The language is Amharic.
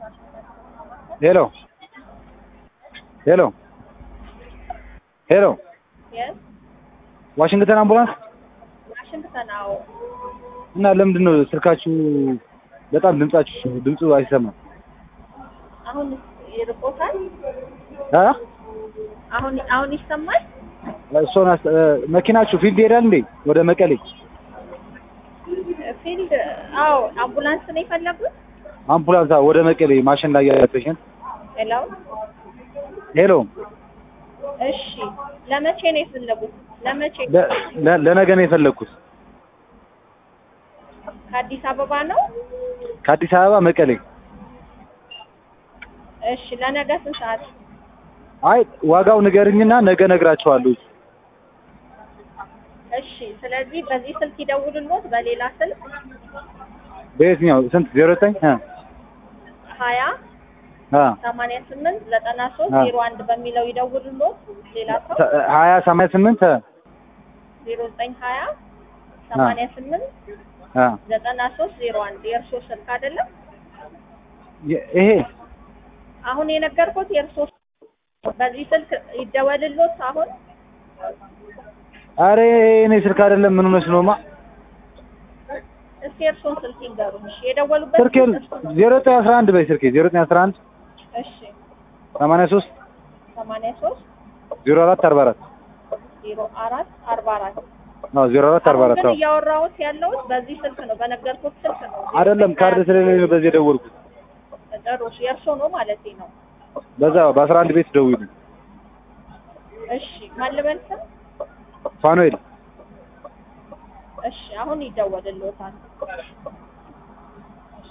ሄሎ ሄሎ ሄሎ የስ ዋሽንግተን አምቡላንስ ዋሽንግተን። አዎ እና ለምንድን ነው ስልካችሁ በጣም ድምጻችሁ ድምፁ አይሰማም? አሁን ይርቆታል። አ አሁን አሁን ይሰማል። እሱን አስ- እ፣ መኪናችሁ ፊልድ ይሄዳል እንዴ ወደ መቀሌ? ፊልድ አዎ፣ አምቡላንስ ነው የፈለጉት። አምቡላንስ አዎ፣ ወደ መቀሌ ማሽን ላይ ያለ ፔሽንት። ሄሎ ሄሎ እሺ፣ ለመቼ ነው የፈለጉት? ለመቼ? ለ- ለ- ለነገ ነው የፈለግኩት ከአዲስ አበባ ነው። ከአዲስ አበባ መቀሌ። እሺ፣ ለነገ ስንት ሰዓት? አይ ዋጋው ንገርኝና ነገ ነግራቸዋለሁ። እሺ፣ ስለዚህ በዚህ ስልክ ይደውሉልዎት፣ በሌላ ስልክ በየትኛው ስንት? ዜሮ ዘጠኝ እ ሀያ አ ሰማንያ ስምንት ዘጠና ሶስት አ። ዜሮ አንድ በሚለው ይደውሉልዎት። ሌላ ሰው ተ- ሀያ ሰማንያ ስምንት እ ዜሮ ዘጠኝ ሀያ ሰማንያ ስምንት አ ዘጠና ሶስት ዜሮ አንድ የእርስዎ ስልክ አይደለም? የ- ይሄ አሁን የነገርኩት የእርስዎ በዚህ ስልክ ይደወልልዎት። አሁን አሬ እኔ ስልክ አይደለም። ምን ሆነሽ ነውማ? እስኪ የእርስዎን ስልክ ይንገሩኝ። እሺ፣ የደወሉበት ስልኬ ስልክ እርስዎ ነው? ዜሮ ዘጠኝ አስራ አንድ በይ ስልኬ ዜሮ ዘጠኝ አስራ አንድ እሺ፣ ሰማንያ ሶስት ሰማንያ ሶስት ዜሮ አራት አርባ አራት ዜሮ አራት አርባ አራት አዎ ዜሮ አራት አርባ አሁን አራት ግን አዎ እያወራሁት ያለሁት በዚህ ስልክ ነው፣ በነገርኩት ስልክ ነው። አይደለም ካርድ ስለሌለኝ ነው በዚህ የደወልኩት። ጥሩ፣ የእርስዎ ነው ማለቴ ነው። በዛ በአስራ አንድ ቤት ደውይልኝ። እሺ፣ ማን ልበል ስም? ፋኑኤል እሺ፣ አሁን ይደወልልዎታል።